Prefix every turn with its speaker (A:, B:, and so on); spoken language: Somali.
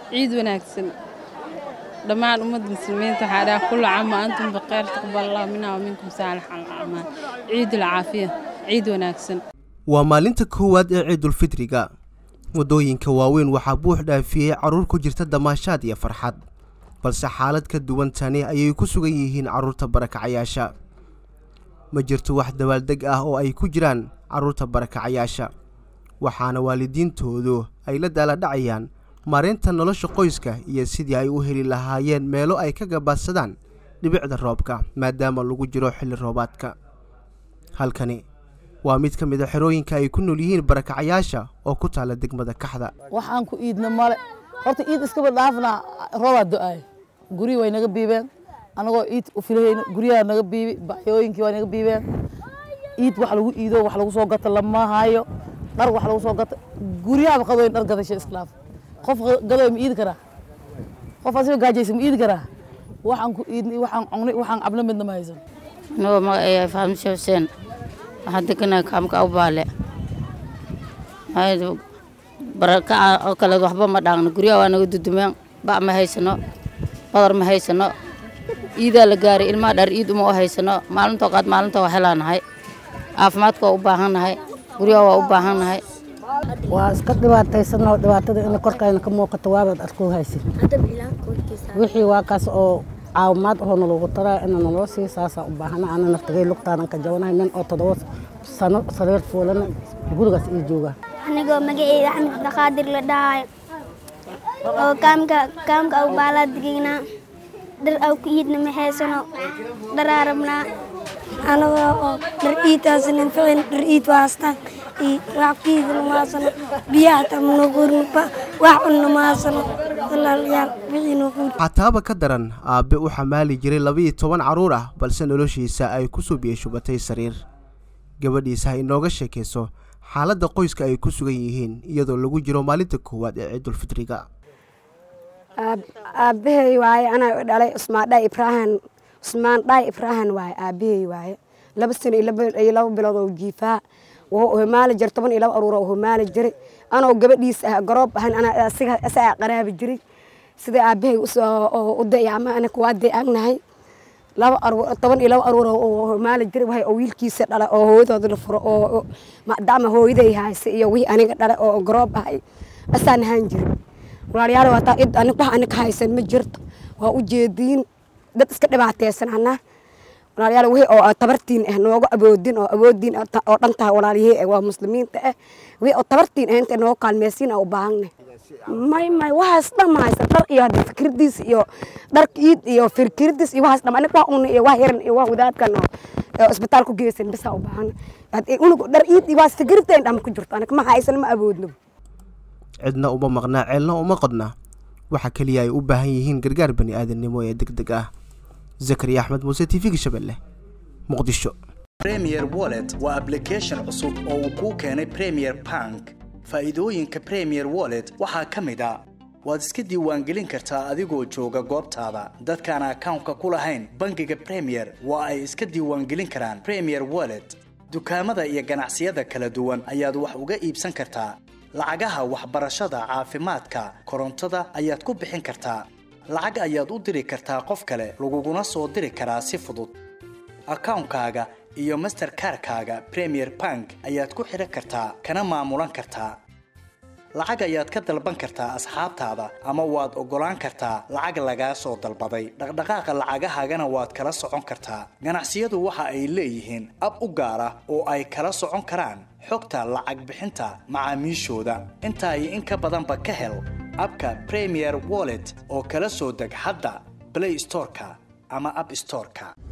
A: ciid wanaagsan dhammaan ummadda muslimiinta waxaa dhaha kullu caam wa antum bikheer taqbal allah minna wa minkum saalix alacmaal ciid alcaafiya ciid wanaagsan
B: waa maalinta koowaad ee ciidulfidriga waddooyinka waaweyn waxaa buux dhaafiyey carruur ku jirta damaashaad iyo farxad balse xaalad ka duwan tani ayay ku sugan yihiin carruurta barakacayaasha ma jirto wax dabaaldeg ah oo ay ku jiraan carruurta barakacayaasha waxaana waalidiintoodu ay la daaladhacayaan maareynta nolosha qoyska iyo sidii ay u heli lahaayeen meelo ay ka gabaadsadaan dhibicda roobka maadaama lagu jiro xilli roobaadka halkani waa mid ka mid a xerooyinka ay ku nool yihiin barakacayaasha oo ku taalla degmada kaxda
C: waxaan ku iidna male horta iid iskaba dhaafnaa roobaa do-aay guryi way naga biibeen anagoo iid u filahayna guryaha naga biibi baxyooyinkii waa naga biibeen iid wax lagu iido wax lagu soo gato lama hayo dhar wax lagu soo gato guryahaba qadoyn dhar gadasho iskhilaaf qof gadoy ma iidi karaa qof asiga gaajaysa ma iidi karaa waxaan ku iidnay waxaan cungnay waxaan cabna midna ma haysan
D: anigoo magaceeya fahmisha xuseen waxaan deganaa kaamka awbaale barakaca oo kale waxba ma dhaaqno guryaha waa naga dudumeen bac ma haysano badar ma haysano iidaa la gaaray ilmaha dhar iid uma u haysano maalintoo qaad maalintoo waa helaanahay caafimaadka waa u baahannahay guryaha waa u baahannahay
E: waa iska dhibaataysanoo dhibaatada ina korkayna ka muuqato waabaad arkoo haysin wixii waa kaas oo caawimaad ahoo nalagu taraa ina naloo sii saasaan u baahana ana naftagay lugtaanan ka jabanahay nin oo toddoba sano sariir fuulana gurigaas ii joogaa
F: anigoo magaceeda axmed abdiqaadir la dhahayo oo kaamka kaamka aw baalaa degaynaa dhar aw ku iidna ma haysano dharaa rabnaa anagoo oo dhar iidtaasanin ficin dhar iid waa haystaan iyo wax ku iidna ma haysano biyaha hataa ma noo guurinba wax cunna ma haysano walaalayaal wixii noo guuri
B: xataaba ka daran aabbe u xamaali jiray labiiyo toban carruur ah balse noloshiisa ay ku soo biyashubatay sariir gabadhiisa ha inooga sheekayso xaaladda qoyska ay ku sugan yihiin iyadoo lagu jiro maalinta koowaad ee ciidulfidriga
G: aabbahay waaye anaa dhalay cusmaan dhaa ibraahin cusmaan dhaa ibraahin waaye aabbahay waaye laba sano iyo laba bilood oo jiifaa wuxuu homaali jiray toban iyo laba aruur oo homaali jiray anoo gabadhiisa ah garoob ahan anaa asiga asaa qaraabi jiray sida aabbahay u dayacma anaka waa dayacnahay laba aruur toban iyo laba aruur oo homaali jiray waxay oo wiilkiisa dhalay oo hooyadooda la furo oo macdama hooyaday hayse iyo wixii aniga dhalay oo garoob ahay asaan ahaan jiray walaalayaal waa taa id anig wax anig haysan ma jirto waa u jeediin dad iska dhibaataysan anaa walaalayaal wixii oo tabartiin ah nooga awoodin oo awoodin oo dhan tahay walaalyahay waa muslimiinta ah wixii oo tabartiin ah inta nooga kaalmeysiin aan u baahanay may may waxaas dhan ma haysan dhar iyo hadda fikirdiis iyo dharka iid iyo fikirdiis iyo waxaas dhan anig wax una iyo wax yaran iyo wax wadaadkan oo isbitaal ku geysan bisaa u baahan unug dhar iid iyo waxaas fikirteen dhama ku jirto anig ma haysan ma awoodno
B: cidna uma maqnaa ceelna uma qodna waxa keliya ay u baahan yihiin gargaar bani aadamnimo ee deg deg ah zakariya axmed muuse t v-ga shabeelle muqdisho
H: premier wallet waa ablication cusub oo uu kuu keenay premier bank faa'iidooyinka premier wallet waxaa ka mid a waad iska diiwaangelin kartaa adigoo jooga goobtaada dadkaan akawnka ku lahayn bangiga premier waa ay iska diiwaangelin karaan premier wallet dukaamada iyo ganacsiyada kala duwan ayaad wax uga iibsan kartaa lacagaha waxbarashada caafimaadka korontada ayaad ku bixin kartaa lacag ayaad u diri kartaa qof kale laguguna soo diri karaa si fudud akawnkaaga iyo masterkarkaaga premier bank ayaad ku xidhan kartaa kana maamulan kartaa lacag ayaad ka dalban kartaa asxaabtaada ama waad oggolaan kartaa lacag lagaa soo dalbaday dhaqdhaqaaqa lacagahaagana waad kala socon kartaa ganacsiyadu waxa ay leeyihiin ab u gaar ah oo ay kala socon karaan xogta lacag bixinta macaamiishooda intaa iyo in ka badanba ka hel abka premier wallet oo kala soo deg hadda blay storeka ama ab storeka